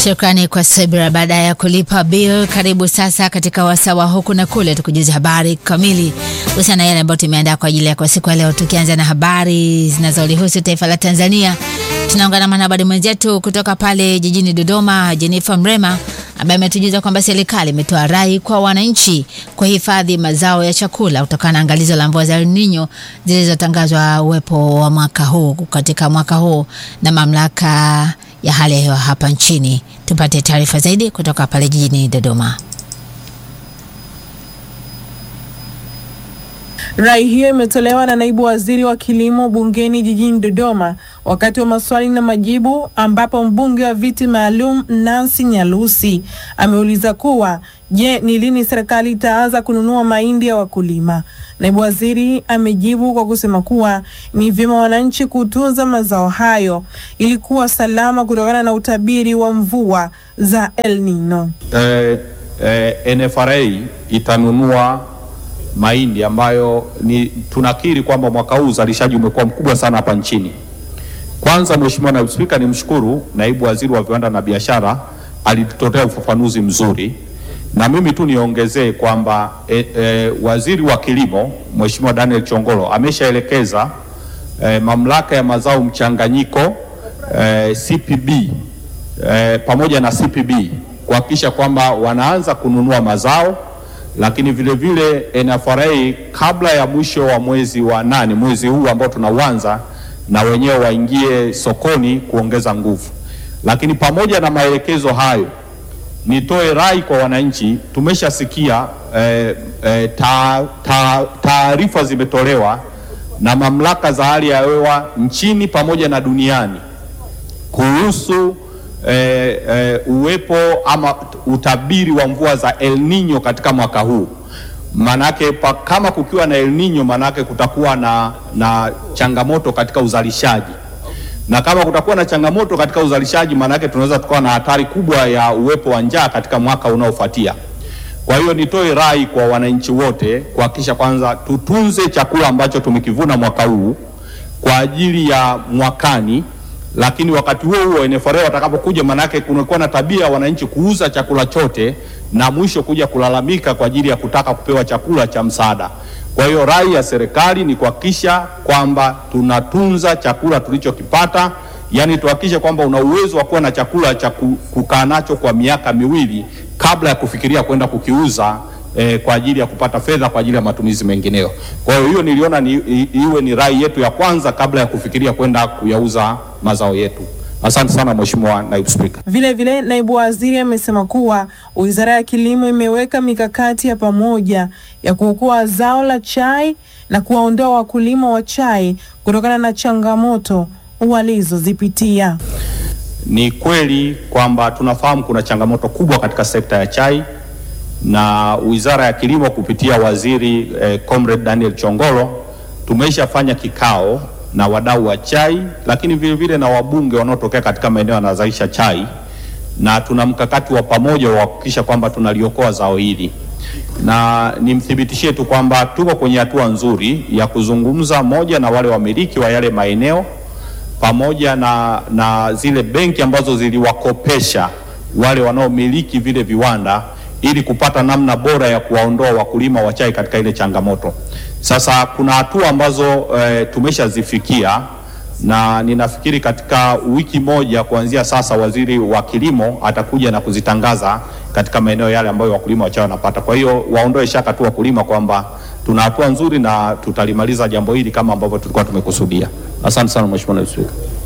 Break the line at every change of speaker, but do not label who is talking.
Shukrani kwa Sabira. Baada ya kulipa bill, karibu sasa katika wasawa huku na kule, tukujuza habari kamili kuhusiana na yale ambayo tumeandaa kwa ajili ya kwa siku ya leo, tukianza na habari zinazolihusu taifa la Tanzania. Tunaungana na mwanahabari mwenzetu kutoka pale jijini Dodoma, Jennifer Mrema, ambaye ametujuza kwamba serikali imetoa rai kwa wananchi kuhifadhi mazao ya chakula kutokana na angalizo la mvua za El Nino zilizotangazwa uwepo wa mwaka huu katika mwaka huu na mamlaka ya hali ya hewa hapa nchini. Tupate taarifa zaidi kutoka pale jijini Dodoma.
Rai hiyo imetolewa na naibu waziri wa kilimo bungeni jijini Dodoma wakati wa maswali na majibu, ambapo mbunge wa viti maalum Nancy Nyalusi ameuliza kuwa je, ni lini serikali itaanza kununua mahindi ya wakulima? Naibu waziri amejibu kwa kusema kuwa ni vyema wananchi kutunza mazao hayo ili kuwa salama kutokana na utabiri wa mvua za El Nino.
Eh, eh, NFRA itanunua mahindi ambayo ni tunakiri kwamba mwaka huu uzalishaji umekuwa mkubwa sana hapa nchini. Kwanza, Mheshimiwa Naibu Spika, nimshukuru naibu waziri wa viwanda na biashara alitutolea ufafanuzi mzuri, na mimi tu niongezee kwamba e, e, waziri wa kilimo Mheshimiwa Daniel Chongolo ameshaelekeza e, mamlaka ya mazao mchanganyiko e, CPB e, pamoja na CPB kuhakikisha kwamba wanaanza kununua mazao lakini vile vile NFRA kabla ya mwisho wa mwezi wa nane, mwezi huu ambao tunauanza, na wenyewe waingie sokoni kuongeza nguvu. Lakini pamoja na maelekezo hayo, nitoe rai kwa wananchi. Tumeshasikia eh, eh, taarifa ta, zimetolewa na mamlaka za hali ya hewa nchini pamoja na duniani kuhusu E, e, uwepo ama utabiri wa mvua za El Nino katika mwaka huu. Manake pa, kama kukiwa na El Nino manake kutakuwa na, na changamoto katika uzalishaji, na kama kutakuwa na changamoto katika uzalishaji manake tunaweza tukawa na hatari kubwa ya uwepo wa njaa katika mwaka unaofuatia. Kwa hiyo nitoe rai kwa wananchi wote kuhakikisha kwanza tutunze chakula ambacho tumekivuna mwaka huu kwa ajili ya mwakani lakini wakati huo huo NFRA watakapokuja, manake kunakuwa na tabia ya wananchi kuuza chakula chote na mwisho kuja kulalamika kwa ajili ya kutaka kupewa chakula cha msaada. Kwa hiyo rai ya serikali ni kuhakikisha kwamba tunatunza chakula tulichokipata, yani tuhakikishe kwamba una uwezo wa kuwa na chakula cha kukaa nacho kwa miaka miwili kabla ya kufikiria kwenda kukiuza eh, kwa ajili ya kupata fedha kwa ajili ya matumizi mengineyo. Kwa hiyo hiyo niliona ni, iwe ni rai yetu ya kwanza kabla ya kufikiria kwenda kuyauza mazao yetu. Asante sana Mheshimiwa Naibu Spika.
Vile vile naibu waziri amesema kuwa Wizara ya Kilimo imeweka mikakati ya pamoja ya kuokoa zao la chai na kuwaondoa wakulima wa chai kutokana na changamoto walizozipitia.
Ni kweli kwamba tunafahamu kuna changamoto kubwa katika sekta ya chai na Wizara ya Kilimo kupitia waziri eh, Comrade Daniel Chongolo tumeshafanya kikao na wadau wa chai, lakini vile vile na wabunge wanaotokea katika maeneo yanazalisha chai, na tuna mkakati wa pamoja wa kuhakikisha kwamba tunaliokoa zao hili, na nimthibitishie tu kwamba tuko kwenye hatua nzuri ya kuzungumza moja na wale wamiliki wa yale maeneo pamoja na, na zile benki ambazo ziliwakopesha wale wanaomiliki vile viwanda ili kupata namna bora ya kuwaondoa wakulima wa chai katika ile changamoto. Sasa kuna hatua ambazo e, tumeshazifikia na ninafikiri katika wiki moja kuanzia sasa waziri wa kilimo atakuja na kuzitangaza katika maeneo yale ambayo wakulima wa chai wanapata. Kwa hiyo waondoe shaka tu wakulima kwamba tuna hatua nzuri na tutalimaliza jambo hili kama ambavyo tulikuwa tumekusudia. Asante sana Mheshimiwa Naibu Spika.